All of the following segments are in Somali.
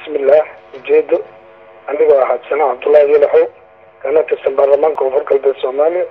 bismillaah ujeedo anigoo ahaa sanaa cabdullaahi yalaxow kana tirsan baarlamaanka koonfur galbeed soomaaliya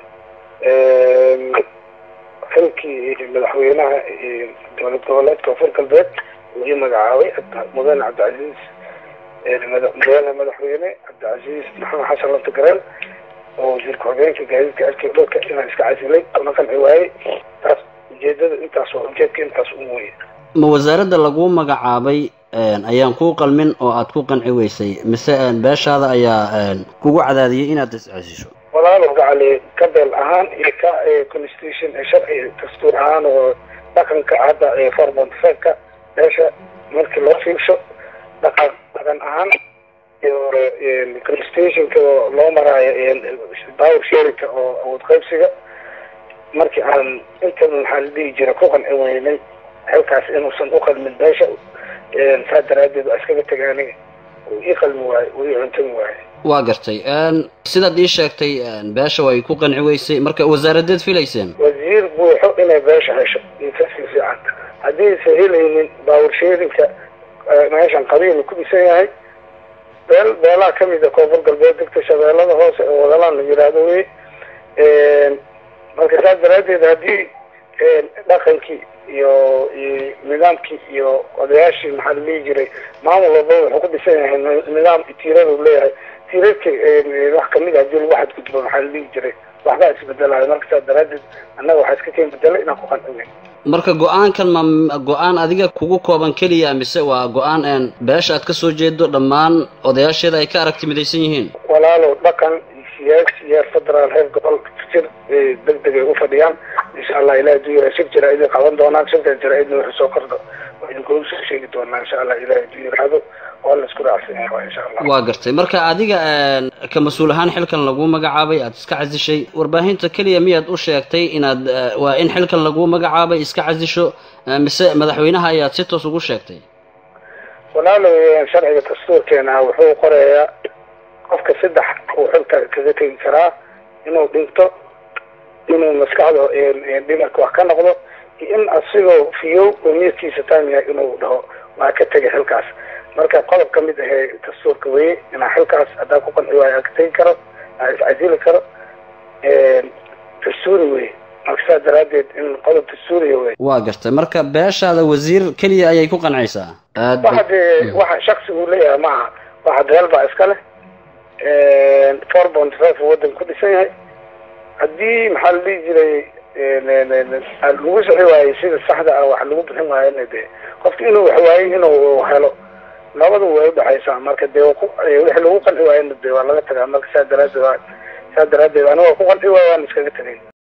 xilkii madaxweynaha dowlad goboleedka koonfur galbeed uu ii magacaabay mudane cabdicasiis mudane madaxweyne cabdicasiis maxamed xasan laftagareen oo wasiirka xogeenka gaadiidka arki dhulka inaan iska casilay una qanci waayey taas ujeedada intaas waa ujeedka intaas un weye ma wasaaradda laguu magacaabay ayaan kuu qalmin oo aad ku qanci weysay mise beeshaada ayaa kugu cadaadiyey inaad iscesisho walaalo gacali ka beel ahaan iyo ka constitution sharci dastuur ahaan oo dhaqanka hadda four point five-ka beesha markii loo fiirsho dhaqan dhaqan ahaan iyo constitutionka oo loo maraayo power sharinka oo awood qaybsiga markii aan inta maxaa la dhihi jira ku qanci weynay xilkaas inuusan u qalmin beesha saa daraadeed waa iskaga tegaani uu ii qalmi waayo uu ii cuntami waayo waa gartay sidaad ii sheegtay beesha way ku qanci weysay marka wasaaradeed filayseen wasiir buuxo inay beesha hesho iyo kasii fiican haddiisa helaynin baawar sheerinka meeshan qabiil ku dhisan yahay beel beelaha kamid a koonfur galbeed degta shabeellada hoose oo wadalaan la yiraahdo wey marka saas daraadeed haddii dhaqankii iyo iyo nidaamkii iyo odayaashii maxaa la dhihi jiray maamul walba wuxuu ku dhisan yahay nidaam tiirada u leeyahay tiiradka wax kamid a hadii lagu xadgudbo maxaa la dhihi jiray waxbaa isbedelayo marka saas daraadeed annaga waxaa iska keen bedelay inaan ku qancin marka go-aankan ma go-aan adiga kugu kooban keliya mise waa go-aan beesha aad kasoo jeedo dhammaan odayaasheeda ay ka aragti midaysan yihiin walaalow dhaqan siyaasi heer federaal heer gobol jir deg deg ay u fadhiyaan insha allah ilahi haduu yira shir jira idin qaban doonaan shirka jira-idna wuxuu soo kordho waa idinkugu soo sheegi doonaa insha allah ilahi haduu yiraahdo waa la isku raacsan yahay insha allah waa gartay marka adiga ka mas-uul ahaan xilkan lagu magacaabay aada iska casishay warbaahinta keliya miyaad u sheegtay inaad waa in xilkan lagu magacaabay iska casisho mise madaxweynaha ayaad si toos ugu sheegtay walaalo sharciga dastuurkeena wuxuu qorayaa qofka saddex uu xilka kaga tegi karaa inuu dhinto inuu maskaxda dhimarka wax ka noqdo iyo in asigoo fiyow oo niyadkiisa taam yahay inuu dhaho waa ka tegay xilkaas marka qodob ka mid ahee dastuurka weye inaa xilkaas haddaa ku qanci waayo ka tegi karo aa iscasili karo dastuuri weye marka saas daraadeed in qodob dastuuriya wey waa gartay marka beeshaada wasiir keliya ayay ku qancaysaa waxa dee waxa shaksigu leeyahay maaha waxa beel baa iska leh four point five waddan ku dhisan yahay haddii maxaa la dhihi jiray lagu sixi waayey sida saxda ah wax lagu bixin waayona dee qofka inuu wax waayey inuu helo labadu way udhexaysaa marka dee wixii lagu qanci waayena dee waa laga tagaa marka saa daraadeed saa daraadeed aniga ku qanci waayo waan iskaga tegay